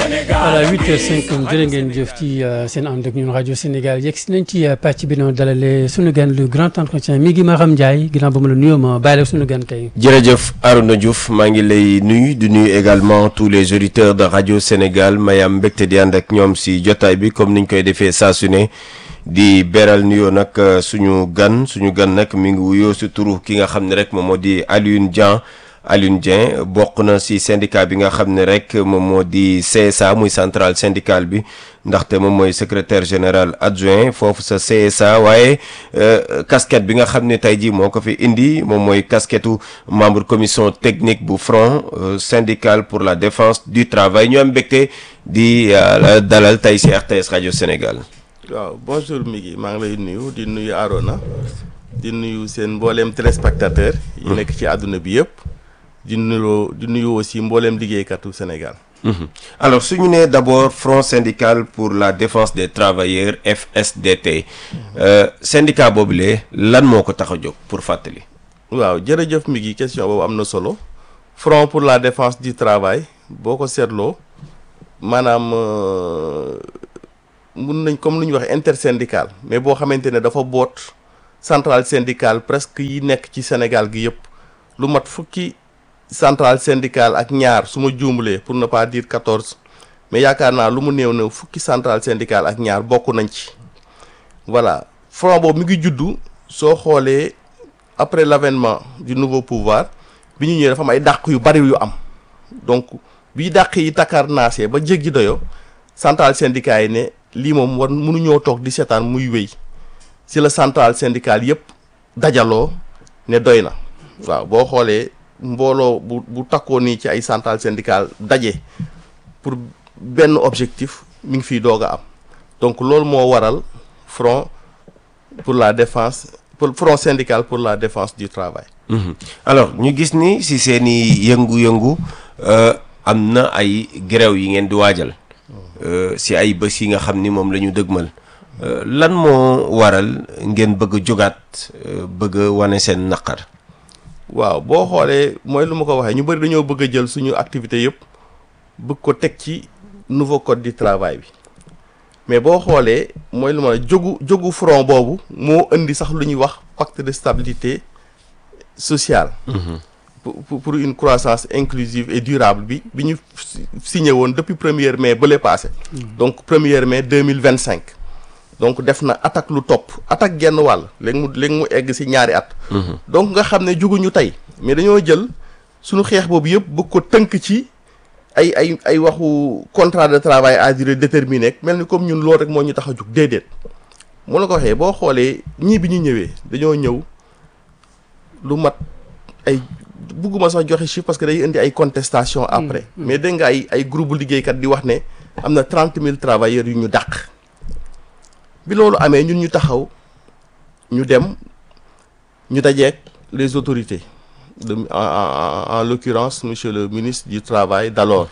voilà 8h05 jërë ngeen jëf ci seen ànd ak ñun rajo Sénégal yegg si nañ ci pàcc bi noonu dalalee sunu gan le grand entretien mi ngi Maham Ndiaye ginnaaw ba ma la nuyoo ma bàyyi la sunu gan tey. jërëjëf Arouna Diouf maa ngi lay nuyu di nuyu également tous les auditeurs de rajo Sénégal mayam mbégte di ànd ak ñoom si jotaay bi comme niñ koy defee saa su ne di beral nuyoo nag suñu gan suñu gan nag mi ngi wuyoo si turu ki nga xam ne rek moom moo di Alioune Dieng. Alioune Dieng bokk na ci syndicat bi nga xam ne rek moom moo di CSA muy centrale syndicale bi ndaxte moom mooy secrétaire général adjoint foofu sa CSA waaye casquette bi nga xam ne tey jii moo ko fi indi moom mooy casquettu membre commission technique bu front syndical pour la défense du travail ñu am mbégte di dalal tey ci RTS rajo Sénégal. waaw bonjour Migui maa ngi lay nuyu di nuyu Arona di nuyu seen mbooleem téléspectateur yi nekk ci àdduna bi yëpp. di nuyu di nuyu aussi mbooleem liggéeykatu Sénégal. alors su ñu nee d'abord front syndical pour la défense des travailleurs FSDT. syndicat boobule lan moo ko tax a jóg pour fàttali. waaw jërëjëf mi ngi question boobu am na solo front pour la défense du travail boo ko seetloo maanaam mun nañ comme lu ñuy wax intersyndical mais boo xamante ne dafa boot centrale syndicale presque yi nekk ci Sénégal gi yëpp lu mat fukki. centrale syndicale ak ñaar su ma juumlee pour ne pas dire quatorze mais yaakaar naa lu mu néew néew fukki centrale syndicale ak ñaar bokk nañ ci voilà front boobu mi ngi juddu soo xoolee après l'avènement du nouveau pouvoir bi ñu ñëwee dafa am ay dàq yu bari yu am donc bi dàq yi takar naasee ba jéggi doyo centrale syndicale yi ne lii moom war mënuñoo toog di seetaan muy wéy si la centrale syndicale yépp dajaloo ne doy na waaw boo xoolee mbooloo bu bu takkoo nii ci ay centrale syndicale daje pour benn objectif mi ngi fiy doog a am donc loolu moo waral front pour la défense pour front syndical pour la défense du travail. alors ñu gis ni si seen i yëngu-yëngu am na ay grève yi ngeen di waajal. si ay bés yi nga xam ni moom la ñu dëgmal. lan moo waral ngeen bëgg a jógaat bëgg a wane seen naqar. waaw boo xoolee mooy lu ma ko waxee ñu bëri dañoo bëgg a jël suñu activité yëpp bëgg ko teg ci nouveau code du travail bi mais boo xoolee mooy lu ma jógu jógu front boobu moo indi sax lu ñuy wax pacte de stabilité sociale pour pour une croissance inclusive et durable bi bi ñu signé woon depuis premier mai bële passé donc premier mai deux mille vingt cinq donc def na attaque lu topp attaque genn wàll léegi mu léegi mu egg ci ñaari at. donc nga xam ne juguñu tey mais dañoo jël suñu xeex boobu yëpp bëgg ko tënk ci ay ay ay waxu contrat de travail à durée déterminée mel ni comme ñun loolu rek moo ñu tax a jug déedéet. mu la ko waxee boo xoolee ñii bi ñu ñëwee dañoo ñëw lu mat ay bugguma sax joxe chiffre parce que day indi ay contestation après. mais dégg nga ay ay groupe liggéeykat di wax ne am na trente mille travailleurs yu ñu dàq. bi loolu amee ñun ñu taxaw ñu dem ñu dajeek les autorités de en en en l'occurrence monsieur le ministre du travail d'alors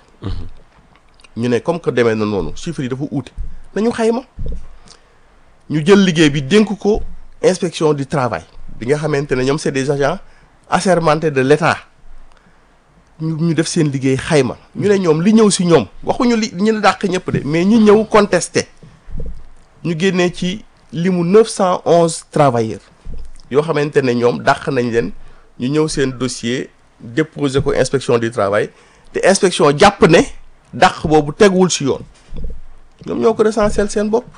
ñu ne comme que demee na noonu chiffres yi dafa uute nañu xayma ñu jël liggéey bi dénk ko inspection du travail bi nga xamante ne ñoom c'est des agents assermentés de l'État ñu ñu def seen liggéey xayma ñu ne ñoom li ñëw ci ñoom waxuñu li ñu dàq ñëpp de mais ñi ñëw contesté ñu génnee ci limu neuf cent onze travailleurs yoo xamante ne ñoom dàq nañ leen ñu ñëw seen dossier déposer ko inspection du travail te inspection jàpp ne dàq boobu teguwul ci yoon ñoom ñoo ko recensé seen bopp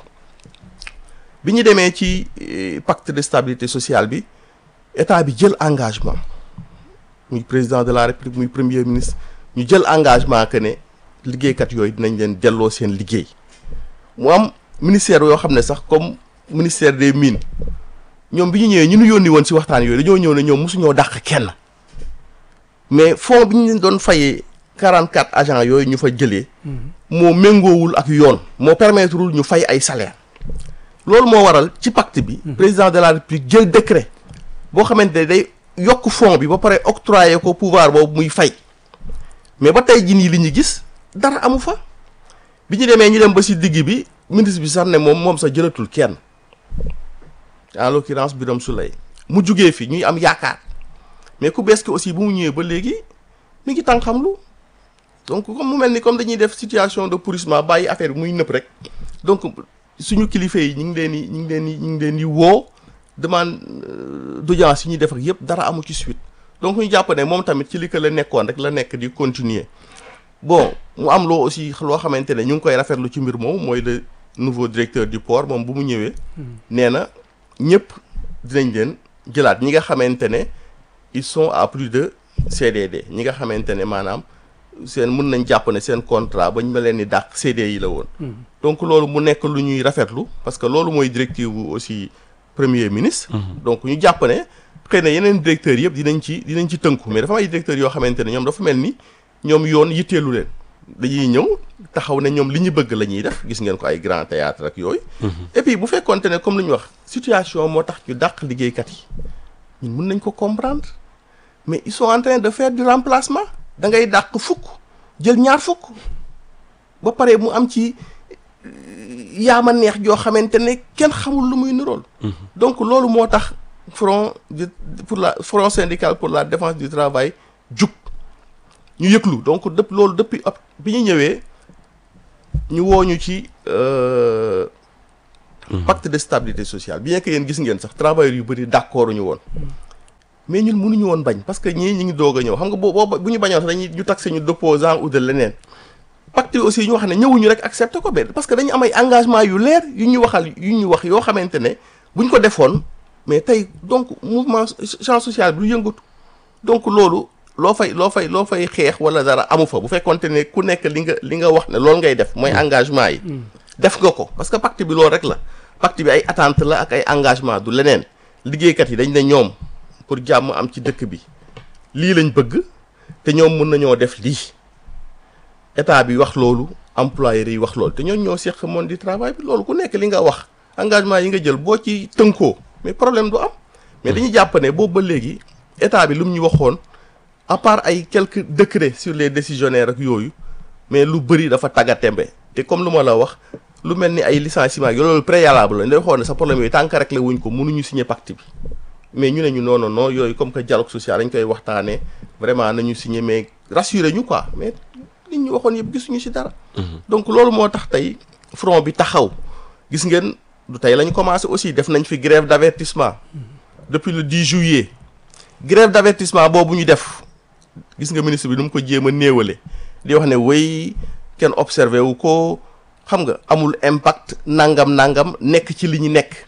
bi ñu demee ci pacte de stabilité sociale bi état bi jël engagement muy président de la république muy premier ministre ñu jël engagement que ne liggéeykat yooyu dinañ leen delloo seen liggéey mu am ministère yoo xam ne sax comme ministère des mines ñoom bi ñu ñëwee ñu nu yónni woon ci waxtaan yooyu dañoo ñëw ne ñoom mosuñoo dàq kenn mais fond bi ñu leen doon fayee quarante quatre agents yooyu ñu fa jëlee. moo méngoowul ak yoon. moo permettrewul ñu fay ay salaire loolu moo waral ci pacte bi. président de la république jël décret boo xamante ne day yokk fond bi ba pare octroyer ko pouvoir boobu muy fay mais ba tey jii nii li ñu gis dara amu fa bi ñu demee ñu dem ba ci digg bi. ministre bi sax ne moom moom sax jëlatul kenn en l'occurrence Birame Souleye mu jugee fi ñuy am yaakaar mais ku bees ki aussi bu mu ñëwee ba léegi mi ngi tànqamlu donc comme mu mel ni comme dañuy def situation de pourrissement bàyyi affaire bi muy nëpp rek donc suñu kilifa yi ñu ngi leen di ñu ngi leen di ñu ngi leen di woo demande d'audience yi ñuy def ak yëpp dara amu ci suite donc ñu jàpp ne moom tamit ci li ko la nekkoon rek la nekk di continuer bon mu am loo aussi loo xamante ne ñu ngi koy rafetlu ci mbir moom mooy le nouveau directeur du port moom bu mu ñëwee nee na ñëpp dinañ leen jëlaat ñi nga xamante ne ils sont à plus de CDD ñi nga xamante ne maanaam seen mën nañ jàpp ne seen contrat ba ñu ma leen di dàq CD yi la woon donc loolu mu nekk lu ñuy rafetlu parce que loolu mooy directive bu aussi premier ministre donc ñu jàpp ne xëy na yeneen directeurs yëpp dinañ ci dinañ ci tënku mais dafa am ay directeurs yoo xamante ne ñoom dafa mel ni ñoom yoon yitteelu leen dañuy ñëw taxaw ne ñoom li ñu bëgg la ñuy def gis ngeen ko ay grand théâtre ak yooyu et puis bu fekkoonte ne comme lu ñu wax situation moo tax ñu dàq liggéeykat yi ñun mën nañ ko comprendre mais ils sont en train de faire du remplacement da ngay dàq fukk jël ñaar fukk ba pare mu am ci yaama neex joo xamante ne kenn xamul lu muy nirool donc loolu moo tax front pour la front syndical pour la défense du travail jug ñu yëglu donc dëpp loolu depuis ab bi ñu ñëwee ñu woo ñu ci pacte de stabilité sociale bien que yéen gis ngeen sax travailleurs yu bëri d'accord ñu woon mais ñun mënuñu woon bañ parce que ñii ñu ngi doog a ñëw xam nga boo boo bu ñu bañoon sax dañuy ñu taxé ñu d'opposant ou de leneen pacte bi aussi ñu wax ne ñëwuñu rek accepté ko benn parce que dañu am ay engagement yu leer yu ñu waxal yu ñu wax yoo xamante ne buñ ko defoon mais tey donc mouvement champ social bi du yëngatu donc loolu loo fay loo fay loo fay xeex wala dara amu fa bu fekkonte ne ku nekk li nga li nga wax ne loolu ngay def mooy engagement yi def nga ko parce que pacte bi loolu rek la pacte bi ay attente la ak ay engagement du leneen liggéeykat yi dañ ne ñoom pour jàmm am ci dëkk bi lii lañ bëgg te ñoom mën nañoo def lii état bi wax loolu employeurs yi wax loolu te ñooñu ñoo seq monde du travail bi loolu ku nekk li nga wax engagement yi nga jël boo ci tënkoo mais problème du am mais dañuy jàpp ne boobu ba léegi état bi lu mu ñu waxoon à part ay quelques décrets sur les décisionnaires ak yooyu mais lu bëri dafa taggatémbe te comme lu ma la wax lu mel ni ay licenciement yi loolu préalable la day xool ne sa problème yooyu tant que rek la wuñ ko mënuñu signer pacte bi mais ñu ne ñu non non non yooyu comme que dialogue social dañ koy waxtaanee vraiment nañu signer mais rassurer ñu quoi mais nit ñu waxoon yëpp gisuñu ci dara. donc loolu moo tax tey front bi taxaw gis ngeen du tey lañ commencé aussi def nañ fi grève d'avertissement depuis le 10 juillet grève d'avertissement boobu ñu def gis nga ministre bi nu mu ko jéem a néewale di wax ne wéy kenn observé wu ko xam nga amul impact nangam nangam nekk ci li ñu nekk.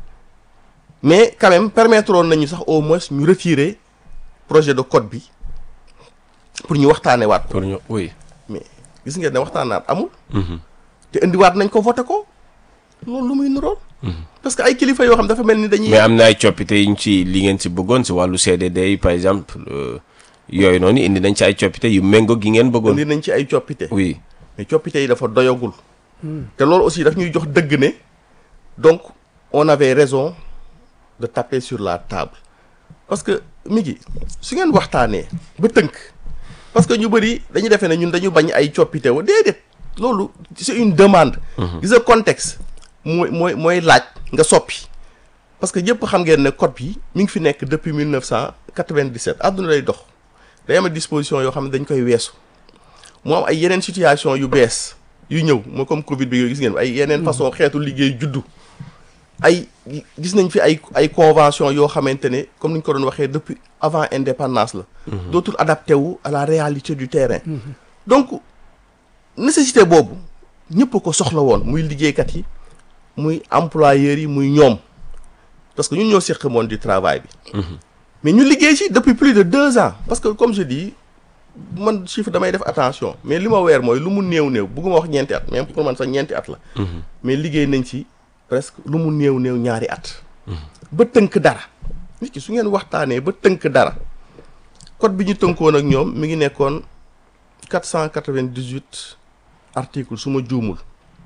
mais quand même permettre woon nañu sax au moins ñu retirer projet de code bi pour ñu waxtaanee waat ko. pour ñu oui. mais gis ngeen ne waxtaanaat amul. te indiwaat nañ ko voté ko loolu lu muy niroon. parce que ay kilifa yoo xam dafa mel ni dañuy. mais am na ay coppite yu ñu ci li ngeen si bëggoon si wàllu CDD yi par exemple yooyu noonu indi nañ ci ay coppite yu méngoo gi ngeen bëggoon. indi nañ ci ay coppite. oui mais coppite yi dafa doyagul. te loolu aussi daf ñuy jox dëgg ne donc on avait raison. de taper sur la table parce que mi ngi su ngeen waxtaanee ba tënk parce que ñu bëri dañu defee ne ñun dañu bañ ay coppite wa déedéet loolu c'est une demande gis nga contexte mooy mooy mooy laaj nga soppi parce que ñëpp xam ngeen ne code bi mi ngi fi nekk depuis 1997 àdduna lay dox day am disposition yoo xam ne dañ koy weesu mu am ay yeneen situation yu bees yu ñëw moo comme Covid bi yooyu gis ngeen ay yeneen façon xeetu liggéey juddu ay gis nañ fi ay ay convention yoo xamante ne comme ni ñu ko doon waxee depuis avant indépendance la dootul adapté wu à la réalité du terrain donc nécessité boobu ñëpp ko soxla woon muy liggéeykat yi muy employeurs yi muy ñoom parce que ñun ñoo seq monde du travail bi mais ñu liggéey ci depuis plus de deux ans parce que comme je dis man chiffre damay def attention mais li ma weer mooy lu mu néew néew bugguma wax ñeenti at même pour man sax ñeenti at la mais liggéey nañ ci presque lu mu néew néew ñaari at ba tënk dara nit ki su ngeen waxtaanee ba tënk dara code bi ñu tënkoon ak ñoom mi ngi nekkoon quatre cent quatre-vingt-dix-huit articles su ma juumul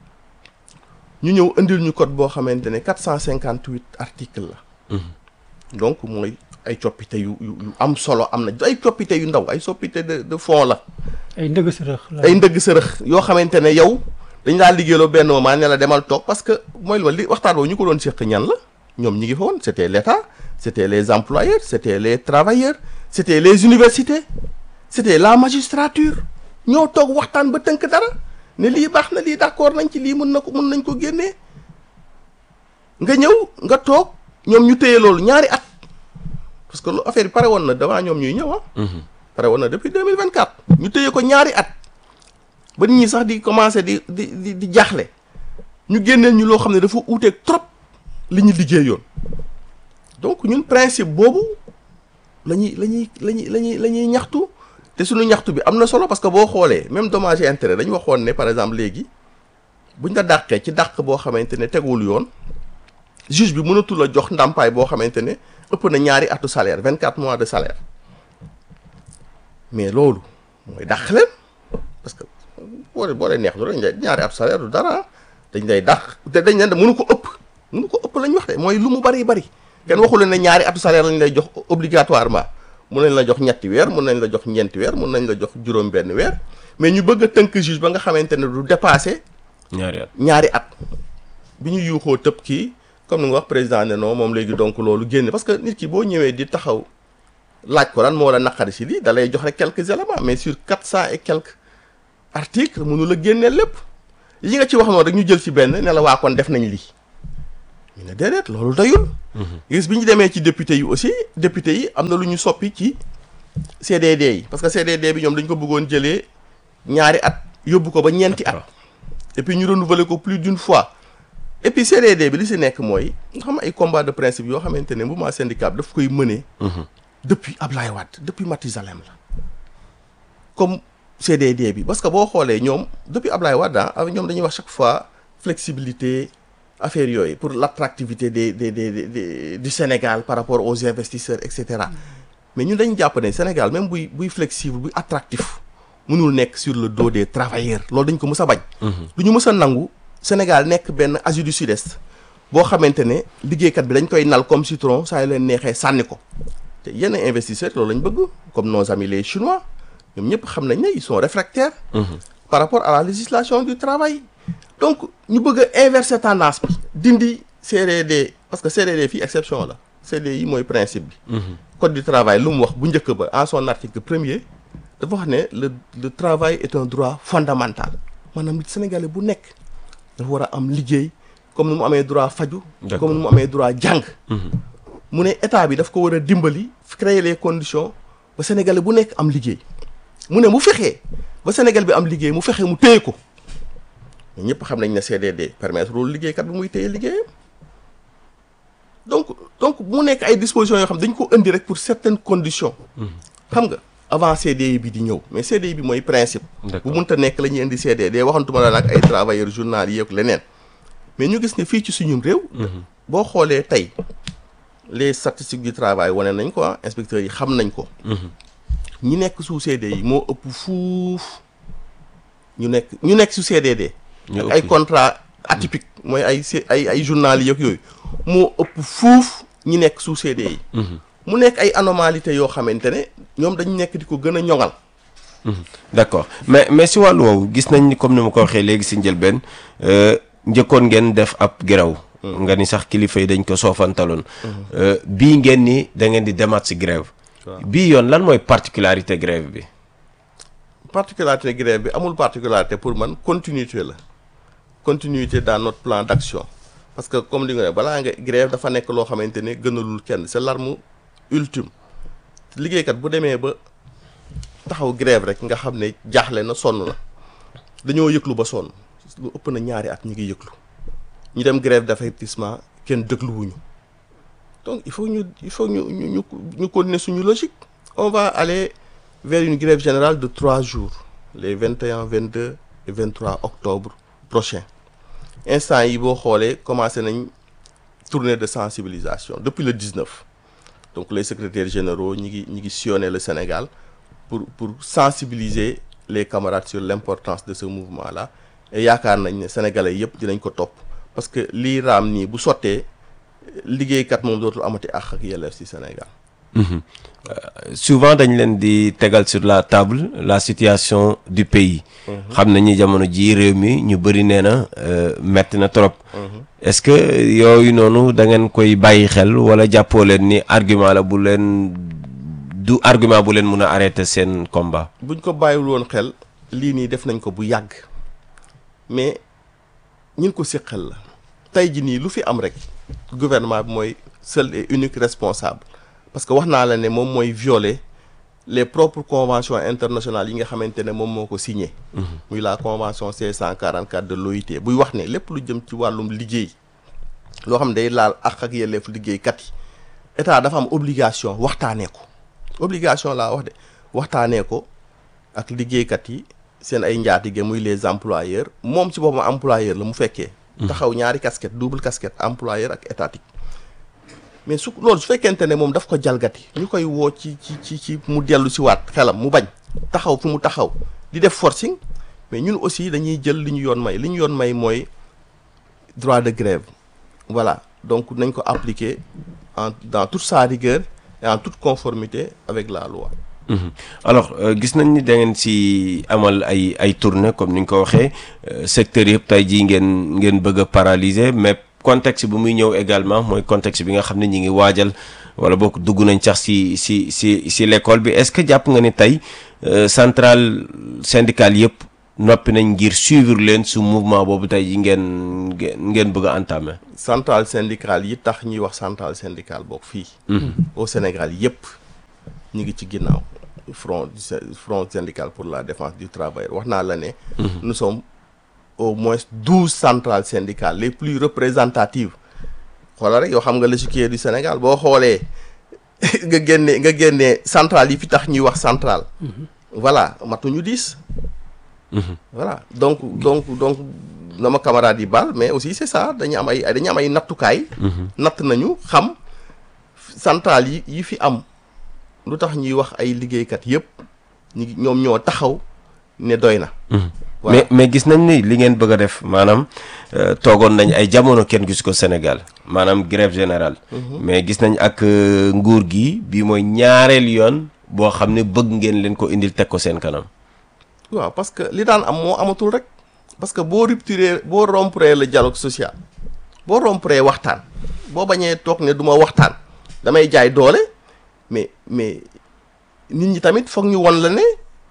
ñu ñëw indil ñu code boo xamante ne quatre cent cinquante-huit articles la donc mooy ay coppite yu yu yu am solo am na ay coppite yu ndaw ay soppite de de fond la ay ndëgg sërëx la ay ndëgg sërëx yoo xamante ne yow dañ laa liggéeyloo benn moment ne la demal toog parce que mooy loolu li waxtaan boobu ñu ko doon séq ñan la ñoom ñi ngi fa woon c'était l'État c'était les employeurs c'était les travailleurs c'était les universités c'était la magistrature ñoo toog waxtaan ba tënk dara ne lii baax na lii d'accord nañ ci lii mën na ko mën nañ ko génnee nga ñëw nga toog ñoom ñu téye loolu ñaari at parce que lu affaire bi pare woon na devant ñoom ñuy ñëw ah. pare woon na depuis deux mille vingt quatre. ñu téye ko ñaari at ba nit ñi sax di commencer di di di di jaaxle ñu génneel ñu loo xam ne dafa uuteeg trop li ñu liggéeyoon donc ñun principe boobu la ñuy la ñuy la ñuy la ñuy la ñuy ñaxtu te suñu ñaxtu bi am na solo parce que boo xoolee même dommage et intérêt dañu waxoon ne par exemple léegi buñ la dàqee ci dàq boo xamante ne tegul yoon juge bi mënatul a jox ndàmpaay boo xamante ne ëpp na ñaari atu salaire vingt quatre mois de salaire mais loolu mooy dàq leen parce que boo leen boo leen neex du dañ lay ñaari atu salaire du dara dañ lay dàq te dañ leen mënu ko ëpp mënu ko ëpp lañ wax de mooy lu mu bari bari kenn waxu leen ne ñaari atu salaire lañ lay jox obligatoirement mun nañ la jox ñetti weer mun nañ la jox ñeenti weer mun nañ la jox juróom benn weer mais ñu bëgg a tënk juge ba nga xamante ne du dépasser ñaari at ñaari at bi ñu yuuxoo tëb kii comme ni nga wax président ne non moom léegi donc loolu génn parce que nit ki boo ñëwee di taxaw laaj ko lan moo la naqari si lii da lay jox rek quelques éléments mais sur quatre cent et quelques articles mënu la génneel lépp yi nga ci wax noonu rek ñu jël ci benn ne la waa kon def nañ lii ñu ne déedéet loolu doyul. gis bi ñu demee ci député yi aussi député yi am na lu ñu soppi ci CDD yi parce que CDD bi ñoom dañ ko bëggoon jëlee ñaari at yóbbu ko ba ñeenti at. et puis ñu renouveler ko plus d'une fois. et puis CDD bi li si nekk mooy nga xam ay combat de principe yoo xamante ne mouvement syndical daf koy mëne. depuis Ablaye Wade depuis Mathusalem la. comme CDD bi parce que boo xoolee ñoom depuis Ablaye Wade ah ñoom dañuy wax chaque fois flexibilité affaire yooyu pour l'attractivité des des des des du Sénégal par rapport aux investisseurs et cetera. mais ñun dañu jàpp ne Sénégal même buy buy flexible buy attractif mënul nekk sur le dos des travailleurs loolu dañ ko mës a bañ. du ñu mës a nangu. Sénégal nekk benn Asie du Sud-Est boo xamante ne liggéeykat bi dañ koy nal comme citron saa yu leen neexee sànni ko te yenn investisseurs loolu lañ bëgg comme nos amis les chinois ñoom ñëpp xam nañ ne ils sont réfractaires. par rapport à la législation du travail. donc ñu bëgg a inverser tendance bi dindi CDD parce que CDD fii exception la CDI mooy principe bi. code du travail lu mu wax bu njëkk ba en son article premier dafa wax ne le le travail est un droit fondamental maanaam Sénégalais bu nekk. dafa war a am liggéey comme ni mu amee droit faju comme ni mu amee droit jàng mu ne état bi daf ko war a dimbali créer les conditions ba sénégalais bu nekk am liggéey mu ne mu fexee ba sénégal bi am liggéey mu fexe mu téye ko ñëpp xam nañ ne CDD permettre loolu liggéeykat bi muy téye liggéeyam donc donc mu nekk ay dispositions yoo xam dañ ko indi rek pour certaines conditions xam nga avant CDI bi di ñëw mais CDI bi mooy principe bu munta nekk la ñuy indi CDD waxantuma la nag ay travailleurs journaliers ak leneen mais ñu gis ne fii ci suñum réew boo xoolee tey les statistiques du travail wane nañ ko inspecteurs yi xam nañ ko ñi nekk sous CDI moo ëpp fuuf ñu nekk ñu nekk sous CDD ak ay contrat atypique mooy ay ay ay journaliers ak yooyu moo ëpp fuuf ñi nekk sous CDI mu nekk ay anomalité yoo xamante ne ñoom dañu nekk di ko gën a ñoŋal. d'accord mais mais si wàllu woowu gis nañ ni comme ni ma ko waxee léegi si njëlbeen njëkkoon ngeen def ab grève nga ni sax kilifa yi dañ ko soofantaloon. bii ngeen ni da ngeen di demaat si grève bii yoon lan mooy particularité grève bi. particularité grève bi amul particularité pour man continuité la continuité dans notre plan d'action parce que comme li nga ne balaa nga grève dafa nekk loo xamante ne gënalul kenn c'est l'arme ultime liggéeykat bu demee ba taxaw grève rek nga xam ne jaaxle na sonn na dañoo yëglu ba sonn lu ëpp na ñaari at ñu ngi yëglu ñu dem grève d'avertissement kenn dégluwuñu donc il faut ñu il faut ñu ñu ñu ñu continuer suñu logique on va aller vers une grève générale de trois jours les vingt et un vingt deux et vingt trois octobre prochain instant yi boo xoolee commencé nañ tournée de sensibilisation depuis le 19 donc les secrétaires généraux ñi ngi ñi ngi sillonner le Sénégal pour pour sensibiliser les camarades sur l'importance de ce mouvement là et yaakaar nañ ne sénégalais yëpp dinañ ko topp parce que lii raam nii bu sottee liggéeykat moom dootul amati àq ak yelleef ci Sénégal. souvent dañ leen di tegal sur la table la situation du pays. xam nañu jamono ji réew mi ñu bëri nee na metti na trop. est-ce que yooyu noonu da ngeen koy bàyyi xel wala jàppoo leen ni argument la bu leen du argument bu leen mun a arrêter seen combat. buñ ko bàyyiwul woon xel lii nii def nañ ko bu yàgg mais ñin ko séqal la tey ji nii lu fi am rek gouvernement bi mooy seul et unique responsable parce que wax naa la ne moom mooy violer les propres conventions internationales yi nga xamante ne moom moo ko signé muy la convention C144 de l'OIT buy wax ne lépp lu jëm ci wàllum liggéey loo xam ne day laal ak ak yelleef liggéeykat yi état dafa am obligation waxtaanee ko obligation laa wax de waxtaanee ko ak liggéeykat yi seen ay njaatige muy les employeurs moom ci boppam employeur la mu fekkee taxaw ñaari casquette double casquette employeur ak étatique mais su loolu su fekkente ne moom daf ko jalgati ñu koy woo ci ci ci ci mu dellu si waat xelam mu bañ taxaw fi mu taxaw di def forcing mais ñun aussi dañuy jël li ñu yoon may li ñu yoon may mooy droit de grève voilà donc nañ ko appliquer en dans toute sa rigueur et en toute conformité avec la loi Mhm. alors euh, gis nañ ni da ngeen si amal ay ay tournée comme ni nga ko waxee euh, secteur yëpp tey jii ngeen ngeen bëgg a paralyser mais contexte bu muy ñëw également mooy contexte bi nga xam ne ñi ngi waajal wala boog dugg nañ sax si si si si l'école bi est-ce que jàpp nga ni tey euh, centrale syndicale yëpp noppi nañ ngir suivre leen su mouvement boobu tey ji ngeen ngeen ngeen bëgg a entamer. centrale syndicale yi tax ñuy wax centrale syndicale boog fii au Sénégal yépp ñu ngi ci ginnaaw front du sy- front syndical pour la défense du travail wax naa la ne nous sommes au moins douze centrales syndicales les plus représentatives xoolal rek yoo xam nga l'échiquier du Sénégal boo xoolee nga génne nga génnee centrale yi fi tax ñuy wax centrale voilà matuñu dix voilà donc donc donc na ma camarade yi baal mais aussi c'est ça dañu am ay dañu am ay nattukaay natt nañu xam centrale yi yi fi am lu tax ñuy wax ay liggéeykat yépp ñi ngi- ñoom ñoo taxaw ne doy na voilà mais mais gis nañ ni li ngeen bëgg a def maanaam euh, toogoon nañ ay jamono kenn gis ko Sénégal maanaam grève générale. mais gis nañ ak euh, nguur gi bii mooy ñaareel yoon boo xam ne bëgg ngeen leen ko indil teg ko seen kanam. waaw parce que li daan am moo amatul rek parce que boo rupturé boo rompre le dialogue social boo rompre waxtaan boo bañee toog ne du ma waxtaan damay jaay doole mais mais nit ñi tamit foog ñu won la ne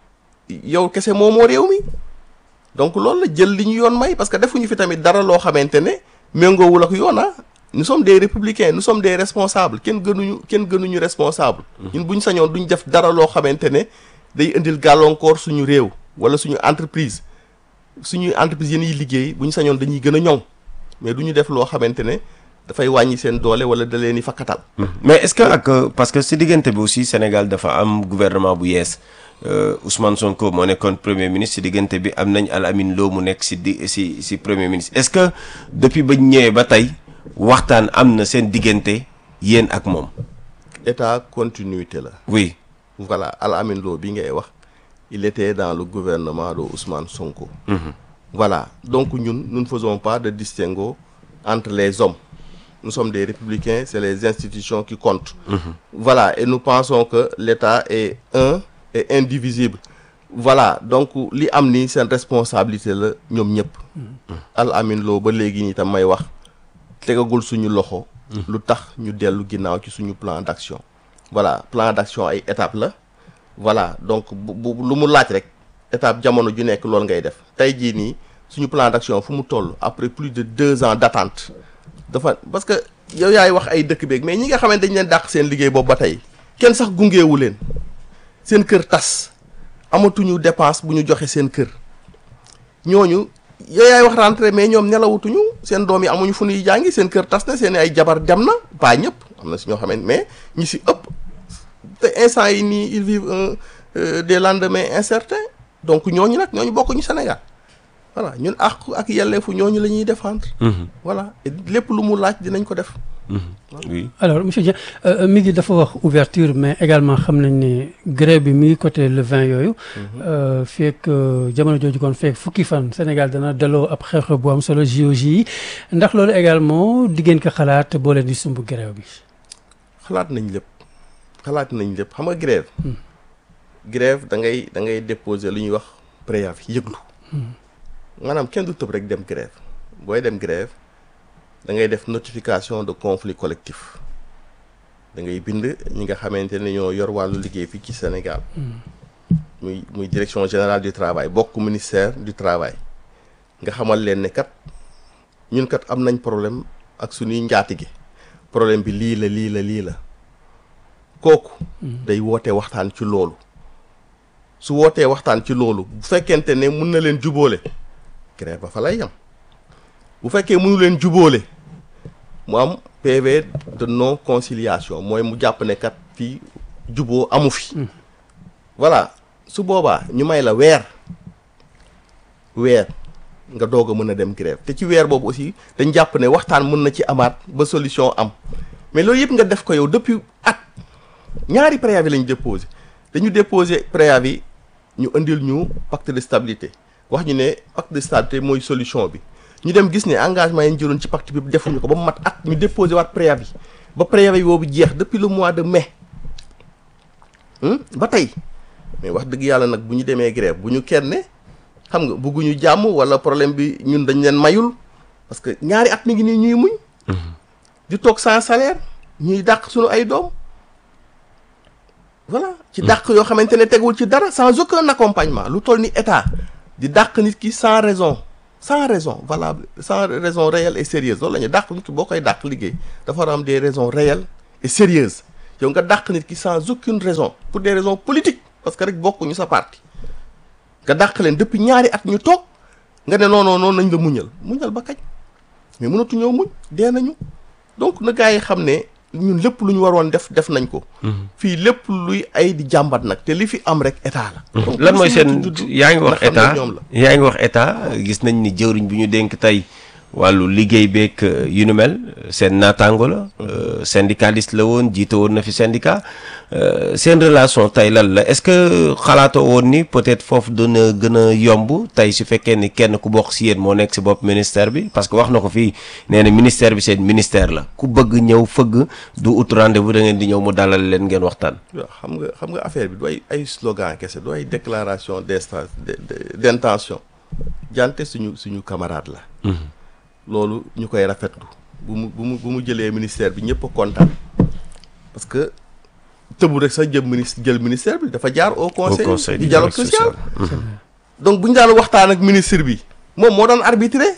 yow kese moo moo réew mi donc loolu la jël li ñu yoon may parce que defuñu fi tamit dara loo xamante ne méngoowul ak yoon ah nous sommes des républicains nous sommes des responsables kenn gënuñu kenn gënuñu responsable ñun bu ñu sañoon duñ def dara loo xamante ne day indil gàllankoor suñu réew wala suñu entreprise suñuy entreprise yi ñuy liggéey bu ñu sañoon dañuy gën a ñoŋ mais du ñu def loo xamante ne dafay wàññi seen doole wala da leen di fakkatal mais est-ce que ak euh, parce que si diggante bi aussi Sénégal dafa am gouvernement bu yees euh, Ousmane Sonko moo nekkoon premier ministre si diggante bi am nañ Al Amin Lo mu nekk si di si si premier ministre est-ce que depuis ba ñu ñëwee ba tey waxtaan am na seen diggante yéen ak moom. état continuité la oui. voilà Al Amin Lo bi ngay wax il était dans le gouvernement de Ousmane Sonko voilà donc ñun nous ne faisons pas de distinguo entre les hommes nous sommes des républicains c'est les institutions qui comptent voilà et nous pensons que l'État est un et indivisible voilà donc li am ni seen responsabilité la ñoom ñëpp Al Amin Lo ba léegi nii tam may wax tegagul suñu loxo lu tax ñu dellu ginnaaw ci suñu plan d'action voilà plan d'action ay étape la voilà donc bu bu lu mu laaj rek étape jamono ju nekk loolu ngay def tey jii nii suñu plan d'action fu mu toll après plus de deux ans d'attente dafa parce que yow yaay wax ay dëkk beeg mais ñi nga xamante dañ leen dàq seen liggéey boobu ba tey kenn sax gungeewu leen seen kër tas amatuñu dépense bu ñu joxe seen kër ñooñu yow yaay wax rentrée mais ñoom nelawutuñu seen doom yi amuñu fu ñuy jàngi seen kër tas na seen ay jabar dem na pas ñëpp am na si ñoo xamante mais ñi si ëpp te instant yi nii ils vivent un euh, des lendemains incertains donc ñooñu nag ñooñu bokkuñu Sénégal voilà ñun ak ak yelleefu ñooñu la ñuy défendre. voilà et lépp lu mu laaj dinañ ko def. oui. alors monsieur Dieng euh, mi ngi dafa wax ouverture mais également xam nañ ne grève bi mi ngi côté le 20 yooyu. euh, fekk euh, jamono jooju kon fekk fukki fan Sénégal dana daloo ab xew-xew bu am solo JOJ yi ndax loolu également diggéen ko xalaat boo leen di sumb grève bi. xalaat nañ lépp xalaat nañ lépp xam nga grève grève da ngay da ngay déposer lu ñuy wax préavis yëglu maanaam kenn du tëb rek dem grève booy dem grève da ngay def notification de conflit collectif da ngay bind ñi nga xamante ne ñoo yor wàllu liggéey fii ci Sénégal muy muy direction générale du travail bokk ministère du travail nga xamal leen ne kat ñun kat am nañ problème ak suñuy njaatige problème bi lii la lii la lii la kooku day woote waxtaan ci loolu su wootee waxtaan ci loolu bu fekkente ne mun na leen jubóole grève ba fa lay yam bu fekkee mënu leen jubóole mu am PV de non conciliation mooy mu jàpp ne kat fii juboo amu fi voilà su boobaa ñu may la weer weer nga doog a mën a dem grève te ci weer boobu aussi dañ jàpp ne waxtaan mën na ci amaat ba solution am mais loolu yëpp nga def ko yow depuis at ñaari préavis lañu déposé dañu déposé préavis ñu indil ñu pacte de stabilité wax ñu ne pacte de stabilité mooy solution bi ñu dem gis ne engagement yi ñu jëloon ci pacte bi defuñu ko ba mu mat at ñu déposé waat préavis ba préavis boobu jeex depuis le mois de mai ba tey mais wax dëgg yàlla nag bu ñu demee grève bu ñu kenn xam nga bugguñu jàmm wala problème bi ñun dañ leen mayul parce que ñaari at mi ngi nii ñuy muñ di toog sans salaire ñuy dàq suñu ay doom voilà ci dàq yoo xamante ne tegul ci dara sans aucun accompagnement lu toll ni état di dàq nit ki sans raison sans raison valable sans raison réelle et sérieuse loolu la ñu dàq nit ki boo koy dàq liggéey dafa war a am des raisons réelles et sérieuses yow nga dàq nit ki sans aucune raison pour des raisons politiques parce que rek bokkuñu sa parti nga dàq leen depuis ñaari at ñu toog nga ne non non noonu nañ la muñal muñal ba kañ mais mënatu ñëw muñ dee nañu donc na gaa yi xam ne ñun lépp lu ñu waroon def def nañ ko. fii lépp luy ay di jàmbat nag te li fi am rek état la. donc lan mooy seen yaa ngi wax nga xam ne état ñoom la. yaa ngi wax état gis nañ ni jëwriñ bi ñu dénk tey wàllu liggéey beeg yu nu mel seen naataango la. syndicaliste la woon jiite woon na fi syndicat seen relation tey lan la est-ce que xalaatoo woon ni peut-être foofu dina gën a yomb tey su fekkee ni kenn ku bokk si yéen moo nekk si bopp ministère bi parce que wax na ko fii nee na ministère bi seen ministère la ku bëgg ñëw fëgg du ut rendez-vous da ngeen di ñëw mu dalal leen ngeen waxtaan. waaw xam nga xam nga affaire bi du ay ay slogan kese du ay déclaration d'insta de- de- d'intention jante suñu suñu camarade la. loolu ñu koy rafetlu bu mu bu mu bu mu jëlee ministère bi ñëpp a kontaan parce que tëbu rek sax jël ministre jël ministère bi dafa jaar au conseil du dialogue social donc bu ñu daan waxtaan ak ministre bi moom moo doon arbitré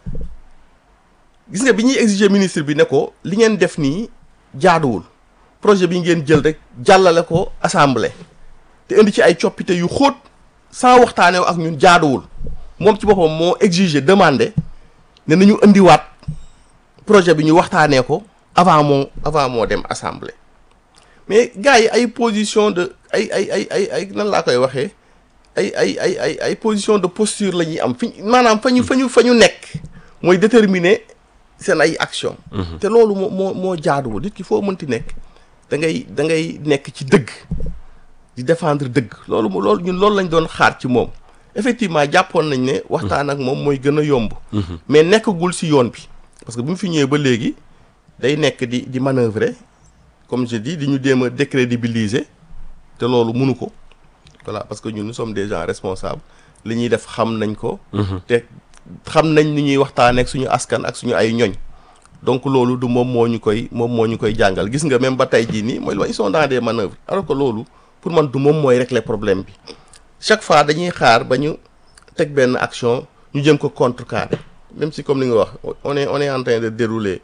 gis nga bi ñuy exiger ministre bi ne ko li ngeen def nii jaaduwul projet bi ngeen jël rek jàllale ko assemblée te indi ci ay coppite yu xóot sans waxtaanee ak ñun jaaduwul moom ci boppam moo exiger demandé ne nañu indiwaat projet bi ñu waxtaanee ko avant moo avant moo dem assemblée mais gars yi ay position de ay ay ay ay ay nan laa koy waxee ay ay ay ay ay position de posture la ñuy am fi maanaam fa ñu fa ñu fa ñu nekk mooy déterminer seen ay action te loolu moo moo moo jaaduwul nit ki foo mënti nekk da ngay da ngay nekk ci dëgg di défendre dëgg loolu mo- loolu ñun loolu lañ doon xaar ci moom effectivement jàppoon nañ ne waxtaan ak moom mooy gën a yomb mais nekkagul si yoon bi parce que bu mu fi ñëwee ba léegi day nekk di di manœuvrer comme je dis di ñu jéem a décrédibiliser te loolu mënu ko voilà parce que ñun nous sommes des gens responsables li ñuy def xam nañ ko te xam nañ ni ñuy waxtaanee ak suñu askan ak suñu ay ñoñ donc loolu du moom moo ñu koy moom moo ñu koy jàngal gis nga même ba tey jii nii mooy ils sont dans des manœuvres alors que loolu pour man du moom mooy régler problème bi chaque fois dañuy xaar ba ñu teg benn action ñu jëm ko contrecarrer même si comme ni nga wax on est on est en train de dérouler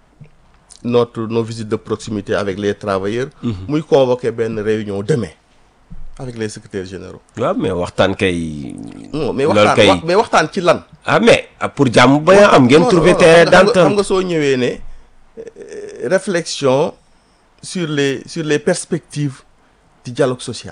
notre nos visites de proximité avec les travailleurs muy convoquer benn réunion demain avec les secrétaires généraux waaw mais waxtaan kay. non mais Loolu waxtaan kay- wax- mais waxtaan ci lan ah mais ah, pour jàmm ba am ngeen Non, trouver non, terrain xam nga- xam nga- xam d'entente nga soo ñëwee ne euh, réflexion sur les sur les perspectives du dialogue social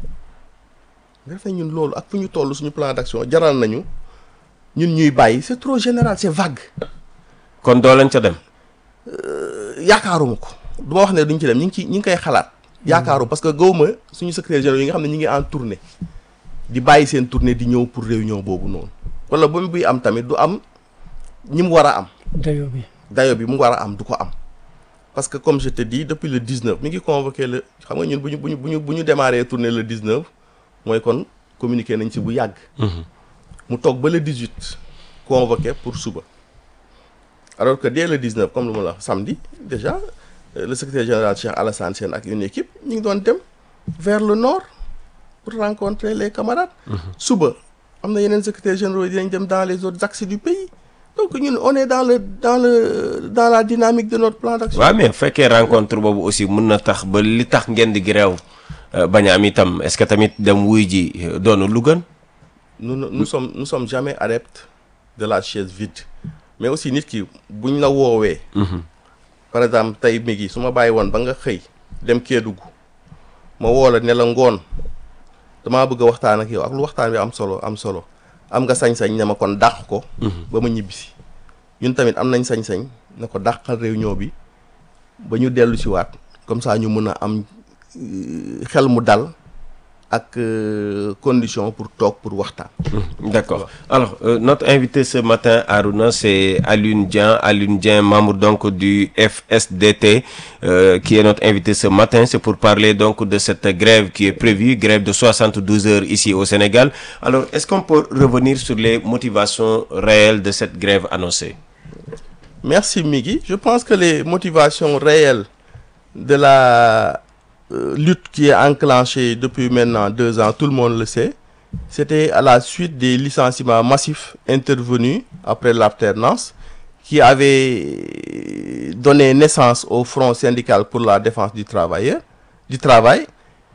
nga defee ñun loolu ak fu ñu toll suñu plan d'action jaral nañu ñun ñuy bàyyi c'est trop général c'est vague kon doo leen ca dem. yaakaaruma ko du ma wax ne duñ ci dem ñu ngi ci ñu ngi koy xalaat yaakaaru parce que gawma suñu secrétaire général yi nga xam ne ñu ngi en tournée di bàyyi seen tournée di ñëw pour réunion boobu noonu wala ba mu buy am tamit du am ñi mu war a am dayo bi dayo bi mu war a am du ko am parce que comme je te dis depuis le 19 mi ngi convoqué le xam nga ñun bu ñu bu ñu bu ñu bu ñu démarré tournée le 19 mooy kon communiqué nañ ci bu yàgg. mu toog ba le 18 convoqué pour suba. alors que dès le 19 comme lu ma la wax samedi déjà euh, le secrétaire général Cheikh Alassane Sène ak une équipe ñu ngi doon dem vers le nord pour rencontrer les camarades. suba am na yeneen secrétaires généraux yi dinañ dem dans les autres axes du pays donc ñun on est dans le dans le dans la dynamique de notre plan d'action. waaw mais bu fekkee rencontre boobu aussi mun na tax ba li tax ngeen di grève bañ a am itam est-ce que tamit dem wuy ji doonu lu gën. nous nous nous sommes nous sommes jamais adeptes de la chaise vide mais aussi nit ki buñ la woowee. par exemple tey mi ngi su ma bàyyi woon ba nga xëy dem Kédougou ma woo la ne la ngoon damaa bëgg a waxtaan ak yow ak lu waxtaan bi am solo am solo am nga sañ-sañ ne ma kon dàq ko. ba ma ñibbisi ñun tamit am nañ sañ-sañ ne ko dàqal réunion bi ba ñu dellu si waat comme ça ñu mën a am xel mu dal. ak condition pour toog pour waxtaan. D'accord. Alors, euh, notre invité ce matin, Aruna, c'est Alioune Dieng. Alioune Dieng, membre donc du FSDT, euh, qui est notre invité ce matin. C'est pour parler donc de cette grève qui est prévue, grève de 72 heures ici au Sénégal. Alors, est-ce qu'on peut revenir sur les motivations réelles de cette grève annoncée Merci Migui. Je pense que les motivations réelles de la Euh, lutte qui est enclenchée depuis maintenant deux ans, tout le monde le sait, c'était à la suite des licenciements massifs intervenus après l'alternance qui avait donné naissance au Front syndical pour la défense du travailleur, du travail,